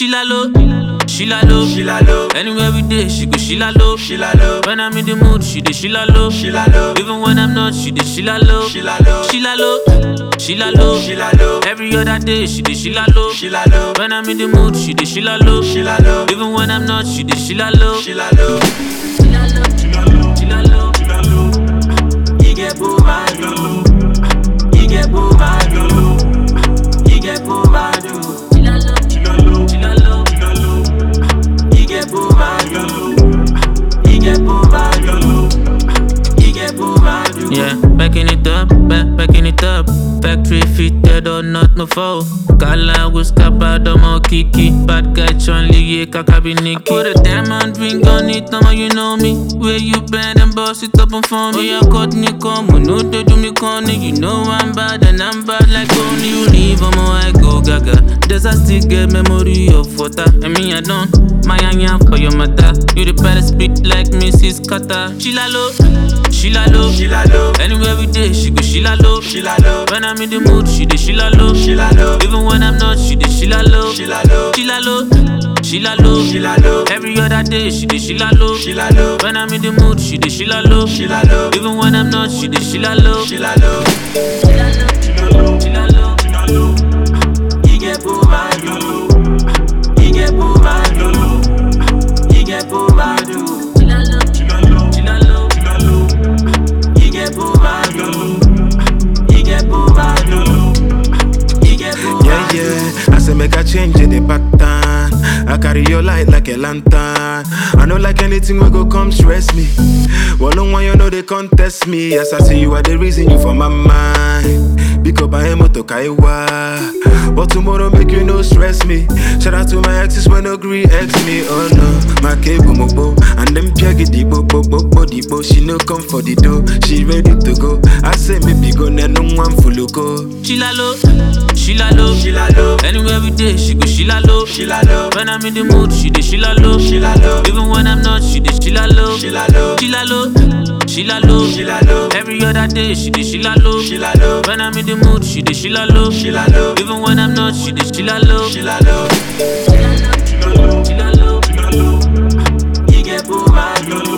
She la low, she la low, She la low, Anywhere we day, she go she la low. she la low, When I'm in the mood, she dey she la low. she la low, Even when I'm not, she dey she la low. she la low, She la low, she la low. she la low, Every other day, she dey she la low. she la low, When I'm in the mood, she dey she la low. she la low, Even when I'm not, she dey she la low. she la low, She la low, she la low, she la low. she la low. You get boo bad, you get boo bad, you get boo bad. She la low, she la low, she la low. You get boo bad, you get boo bad, you get boo bad. Yeah, backing it up, back, backing it up. Factory fitted or not, no foul. Kala was kappa, more kiki. Bad guy, Chun Lee, kakabi Nikki. Put a diamond ring on it, now you know me. Where you bend and boss it up and for me. Oh, yeah, cut me come, we know they do me corny. You know I'm bad and I'm bad like only you leave, I'm I go gaga. Does I still get memory of water? And me, I don't. My anya for your mother. You the better speak like Mrs. Carter. She la low, she la low. She la low, Anywhere we day, she go she la low. she la low, When I'm in the mood, she dey she la low. she la low, Even when I'm not, she dey she la low. she la low, She la low, she la low. she la low, Every other day, she dey she la low. she la low, When I'm in the mood, she dey she la low. she la low, Even when I'm not, she dey she la low. she la low, She la low, she la low, she la low. she la low, You get boo bad, she la low, you get boo bad, she la low, you get boo bad. She la low, she la low, she la low. she la low, You get boo bad, she la low, you get boo bad, she la low. you get boo Yeah, bad. yeah. I say make a change in the pattern. I carry your light like a lantern. I know like anything will go come stress me. Well, no one you know they contest me. Yes, I see you are the reason you for my mind. Pick up I am to kaiwa. But tomorrow make you no stress me. Shout out to my exes when no agree ex me. Oh no, my cable mobo and them piagi di bo bo bo bo di bo. She no come for the dough. She ready to go. I say maybe go na no one full go. She la low, she la low. She la low, Anywhere we day, she go she la low. she la low, When I'm in the mood, she dey she la low. she la low, Even when I'm not, she dey she la low. she la low, She la low, she la low. she la low, Every other day, she dey she la low. she la low, When I'm in the mood, she dey she la low. she la low, Even when I'm not, she dey she la low. she la low, She la low, she la low, she la low. she la low, You get boo bad,